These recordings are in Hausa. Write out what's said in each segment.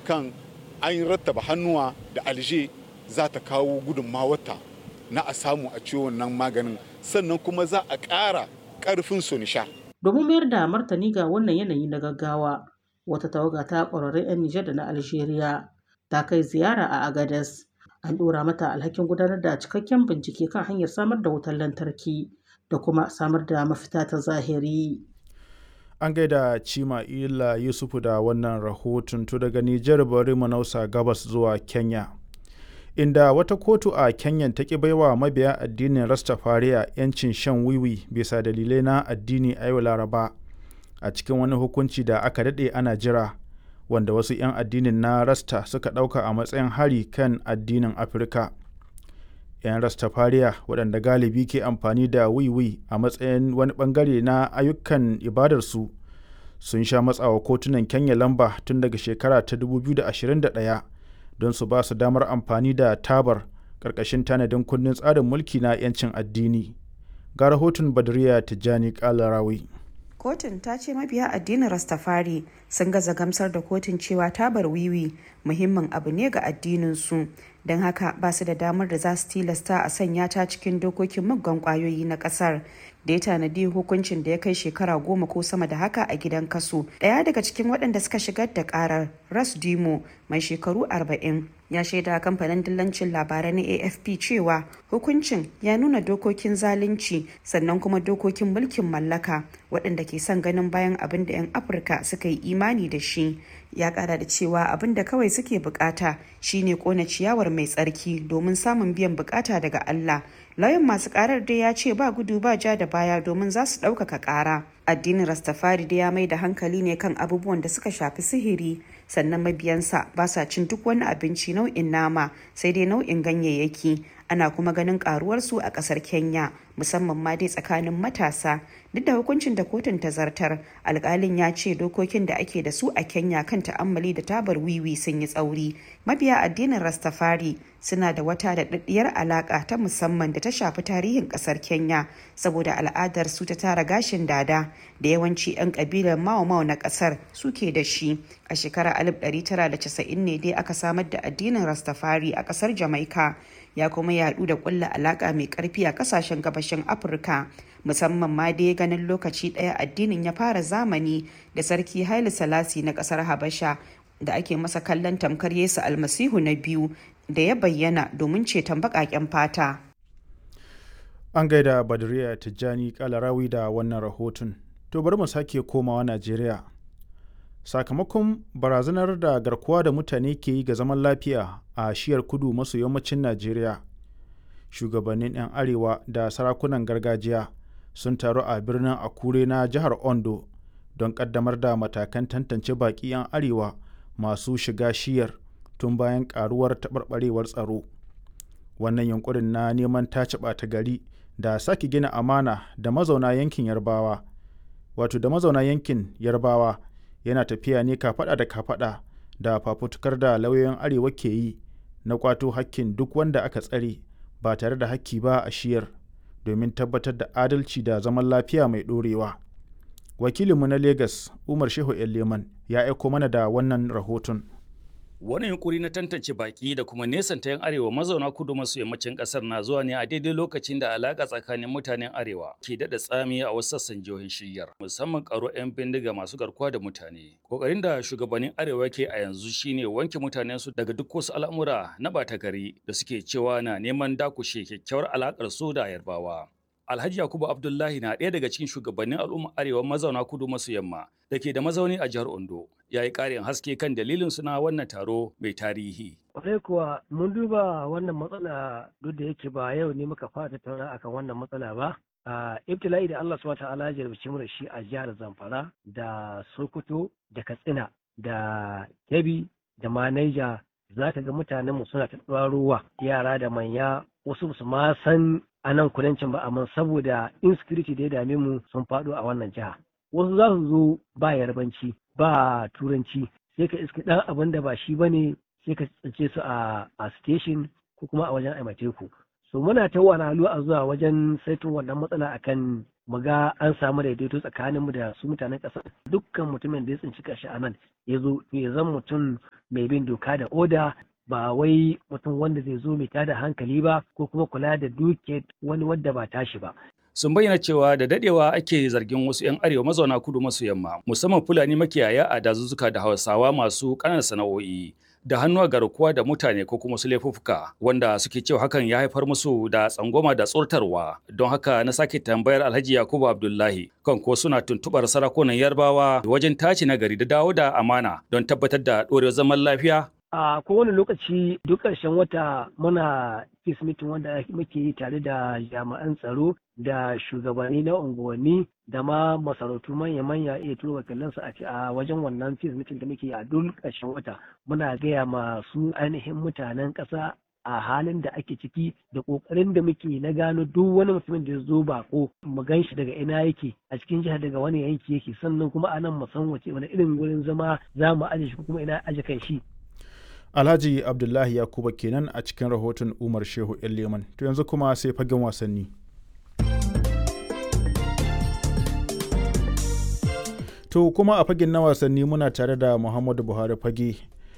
kan an rattaba hannuwa da alje za ta kawo gudunmawarta na a samu a ciwo wannan maganin sannan kuma za a ƙara ƙarfin sonisha. Domin mayar da martani ga wannan yanayi na gaggawa, wata tawaga ta ƙwararrun 'yan Nijar da na Algeria ta kai ziyara a Agadez. An ɗora mata alhakin gudanar da cikakken bincike kan hanyar samar da wutar lantarki da kuma samar da mafita ta zahiri. An gaida Cima Ila Yusufu da wannan rahoton to daga Nijar bari mu nausa gabas zuwa Kenya. Inda wata kotu a Kenya ta ƙi baiwa mabiya addinin Rastafariya 'yancin shan wiwi bisa dalilai na addini a yau Laraba a cikin wani hukunci da aka daɗe ana jira wanda wasu 'yan addinin na Rasta suka ɗauka a matsayin hari kan addinin Afirka. 'yan Rastafariya waɗanda galibi ke amfani da wiwi a matsayin wani ɓangare na ayyukan ibadarsu sun sha matsawa kotunan Kenya lamba tun daga shekara ta 2021 don su ba su damar amfani da tabar ƙarƙashin tanadin kundin tsarin mulki na 'yancin addini. Ga rahoton Badriya Tijjani Kalarawi. kotun ta ce mabiya addinin rastafari sun gaza gamsar da kotun cewa tabar wiwi muhimmin abu ne ga addininsu don haka ba su da damar da za su tilasta a sanya ta cikin dokokin muggan kwayoyi na kasar da ya tanadi hukuncin da ya kai shekara goma ko sama da haka a gidan kaso daya daga cikin waɗanda suka shigar da karar ras dimo mai shekaru 40 ya shaida kamfanin dillancin labarai na afp cewa hukuncin ya nuna dokokin zalunci sannan kuma dokokin mulkin mallaka waɗanda ke son ganin bayan abin da 'yan afirka suka yi imani da shi ya kara da cewa abin da kawai suke bukata shine kona ciyawar mai tsarki domin samun biyan bukata daga allah lauyan masu karar dai ya ce ba gudu ba ja da baya domin za su ɗaukaka ƙara addinin rastafari da ya mai da hankali ne kan abubuwan da suka shafi sihiri sannan mabiyansa ba sa cin duk wani abinci nau'in nama sai dai nau'in ganyayyaki ana kuma ganin karuwarsu a kasar kenya musamman ma dai tsakanin matasa duk da hukuncin da kotun ta zartar alkalin ya ce dokokin da ake da su a kenya kan ta'ammali da tabar wiwi sun yi tsauri mabiya addinin rastafari suna da wata daɗaɗɗiyar alaƙa ta musamman da ta shafi tarihin ƙasar kenya saboda al'adar su ta tara gashin dada da yawanci 'yan ƙabilar mao mao na ƙasar suke da shi a shekarar 1990 ne dai aka samar da addinin rastafari a ƙasar jamaica ya kuma yaɗu da ƙulla alaƙa mai ƙarfi a ƙasashen gabashin afirka musamman ma dai ganin lokaci ɗaya addinin ya fara zamani da sarki haile salasi na ƙasar habasha da ake masa kallon tamkar yesu almasihu na biyu da ya bayyana domin ceton baƙaƙen fata An gaida Badriya Tijjani Kalarawi da wannan rahoton. To bari mu sake komawa Najeriya. Sakamakon barazanar da garkuwa da mutane ke yi ga zaman lafiya a shiyar kudu maso yammacin Najeriya. Shugabannin 'yan Arewa da sarakunan gargajiya sun taru a birnin Akure na jihar Ondo don ƙaddamar da matakan tantance baƙi 'yan Arewa masu shiga shiyar tun bayan ƙaruwar taɓarɓarewar tsaro. Wannan yunkurin na neman tace ɓata gari da sake gina amana da mazauna yankin Yarbawa, wato da mazauna yankin Yarbawa yana tafiya ne kafaɗa da kafaɗa da fafutukar da lauyoyin Arewa ke yi na kwato hakkin duk wanda aka tsare ba tare da hakki ba a shiyar domin tabbatar da adalci da zaman lafiya mai ɗorewa. Wakilinmu na Legas Umar Shehu Leman ya aiko mana da wannan rahoton. Wani yunkuri na tantance baki da kuma nesanta 'yan arewa mazauna kudu maso yammacin kasar na zuwa ne a daidai lokacin da alaka tsakanin mutanen arewa ke daɗa tsami a wasu sassan jihohin shiryar musamman karo 'yan bindiga masu garkuwa da mutane. Kokarin da shugabannin arewa ke a yanzu shine wanke mutanen su daga duk wasu al'amura na ɓata gari da suke cewa na neman dakushe kyakkyawar alakar su da yarbawa. Alhaji Yakubu Abdullahi na ɗaya daga cikin shugabannin al'umma arewa mazauna kudu maso yamma da ke da mazauni a jihar Ondo. Ya yi ƙarin haske kan dalilin suna wannan taro mai tarihi. Kwarai kuwa mun duba wannan matsala duk da yake ba yau ne muka fara tattauna akan wannan matsala ba. A ibtila'i da Allah subhanahu ta'ala ya jarabci mu da shi a jihar Zamfara da Sokoto da Katsina da Kebbi da ma Niger za ka ga mutanen mu suna ta ruwa yara da manya wasu su ma san a nan kudancin ba amma saboda insecurity da ya dame mu sun faɗo a wannan jiha wasu za su zo ba yarbanci ba turanci sai ka iska ɗan abin da ba shi bane sai ka tsince su a a station ko kuma a wajen aimateku so muna ta wani a zuwa wajen saito wannan matsala akan mu ga an samu daidaito tsakanin mu da su mutanen ƙasa dukkan mutumin da ya tsinci kashi a nan ya zo ya zan mutum mai bin doka da oda ba wai mutum wanda zai zo mai tada hankali ba ko kuma kula da duke wani wadda ba tashi ba sun bayyana cewa da dadewa ake zargin wasu 'yan arewa mazauna kudu maso yamma musamman fulani makiyaya a dazuzzuka da hausawa masu ƙananan sana'o'i da hannu a garkuwa da mutane ko kuma su laifuffuka wanda suke cewa hakan ya haifar musu da tsangwama da tsortarwa don haka na sake tambayar alhaji yakubu abdullahi kan ko suna tuntubar sarakunan yarbawa wajen tace nagari da dawo da amana don tabbatar da ɗorewar zaman lafiya a kowane lokaci duk ƙarshen wata muna peace meeting wanda muke yi tare da jami'an tsaro da shugabanni na unguwanni da ma masarautu manya-manya iya turo wakilansu a wajen wannan peace meeting da muke yi a duk ƙarshen wata muna gaya masu ainihin mutanen ƙasa a halin da ake ciki da ƙoƙarin da muke na gano duk wani mutumin da ya zo bako mu gan shi daga ina yake a cikin jihar daga wani yanki yake sannan kuma a nan mu san wace wani irin wurin zama za mu aje shi kuma ina aje kan shi Alhaji Abdullahi Yakuba kenan a cikin rahoton Umar Shehu Leman. To yanzu kuma sai fagen wasanni. To kuma a fagen na wasanni muna tare da Muhammadu Buhari fage.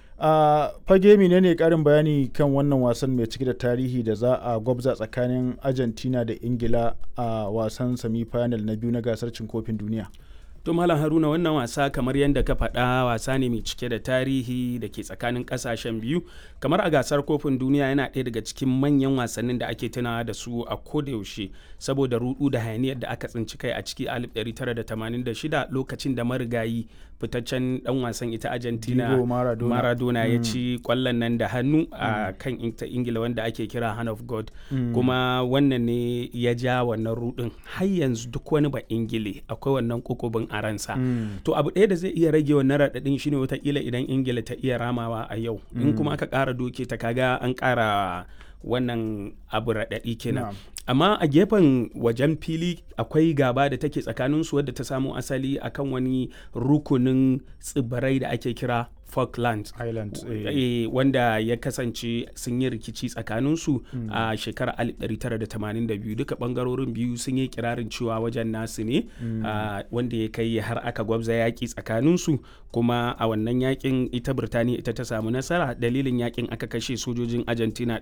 A fage menene karin bayani kan wannan wasan mai cike da tarihi da za a gwabza tsakanin Argentina da Ingila a wasan semi-final na biyu na gasar cin kofin duniya. To Malam Haruna wannan wasa kamar yadda ka faɗa wasa ne mai cike da tarihi da ke tsakanin ƙasashen biyu kamar a gasar kofin duniya yana ɗaya daga cikin manyan wasannin da ake tunawa da su a kodayaushe saboda rudu da hayaniyar da aka tsinci kai a ciki 1986 lokacin da marigayi fitaccen dan wasan ita Argentina Maradona, Maradona ya ci kwallon nan da hannu a kan Ingila wanda ake kira Hand of God kuma wannan ne ya ja wannan rudin har yanzu duk wani ba Ingile akwai wannan kokobin a ransa to abu ɗaya da zai iya rage wannan raɗaɗin shine watakila idan Ingila ta iya ramawa a yau in kuma aka ƙara doke ta kaga an ƙara wannan abu raɗaɗi kenan amma a gefen wajen fili akwai gaba da take tsakaninsu wadda ta samo asali akan wani rukunin tsibirai da ake kira Falklands Island e, wanda ya kasance sun yi rikici tsakaninsu mm. a shekarar 1982 duka bangarorin biyu sun yi kirarin cewa wajen nasu ne mm. uh, wanda ya kai har aka gwabza yaƙi tsakaninsu kuma a wannan yakin ita Birtaniya ita ta samu nasara dalilin yakin aka kashe sojojin Argentina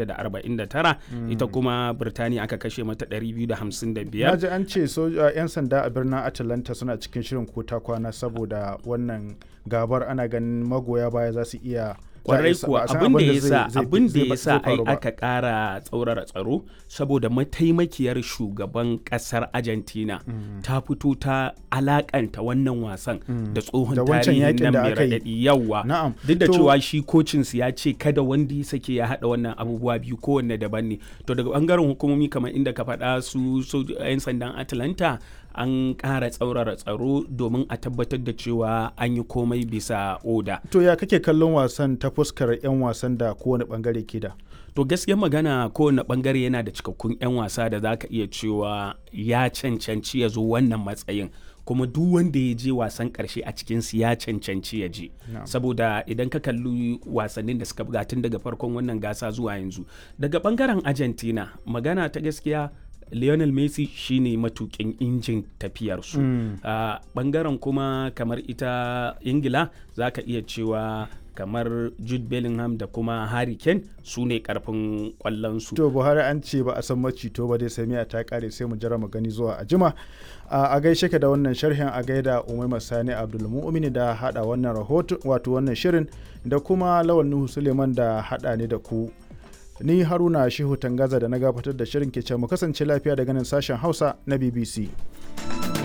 649 mm. ita kuma Birtaniya aka kashe mata 255 Naji an ce 'yan sanda a birnin Atlanta suna cikin shirin kota kwana saboda wannan gabar ana ganin magoya baya za su iya kwarai kuwa abin da ya sa abin da ya sa ai aka kara tsaurara tsaro saboda mataimakiyar shugaban kasar Argentina mm. ta fito ta alakanta wannan wasan mm. da tsohon tarihin nan mai raɗaɗi yawa duk da cewa shi kocin su ya ce kada wanda ya sake ya haɗa wannan abubuwa biyu kowanne daban ne to daga bangaren hukumomi kamar inda ka faɗa su 'yan sandan Atlanta an ƙara tsaurara tsaro domin a tabbatar da cewa an yi komai bisa oda. To ya kake kallon wasan ta fuskar 'yan wasan da kowane bangare ke da? To gaskiyar magana kowane bangare yana da cikakkun 'yan wasa da za ka iya cewa ya cancanci ya zo wannan matsayin. kuma duk wanda ya je wasan karshe a cikinsu ya cancanci ya je no. saboda idan ka kalli wasannin da suka buga tun daga farkon wannan gasa zuwa yanzu daga bangaren argentina magana ta gaskiya Lionel Messi shine matukin injin tafiyarsu. Mm. Uh, bangaren kuma kamar ita Ingila za ka iya cewa kamar Jude Bellingham da kuma Harry Kane su ne karfin kwallonsu. To Buhari an ce ba a san macito ba dai sai miya ta kare sai mu jira mu gani zuwa a jima. Uh, a gaishe ka da wannan sharhin a gaida Umaima Sani Abdulmu'mini da hada wannan rahoto wato wannan shirin da kuma Lawan Nuhu Suleiman da hada ne da ku ni haruna shehu tangaza da na gabatar da shirin ke mu kasance lafiya daga nan sashen hausa na bbc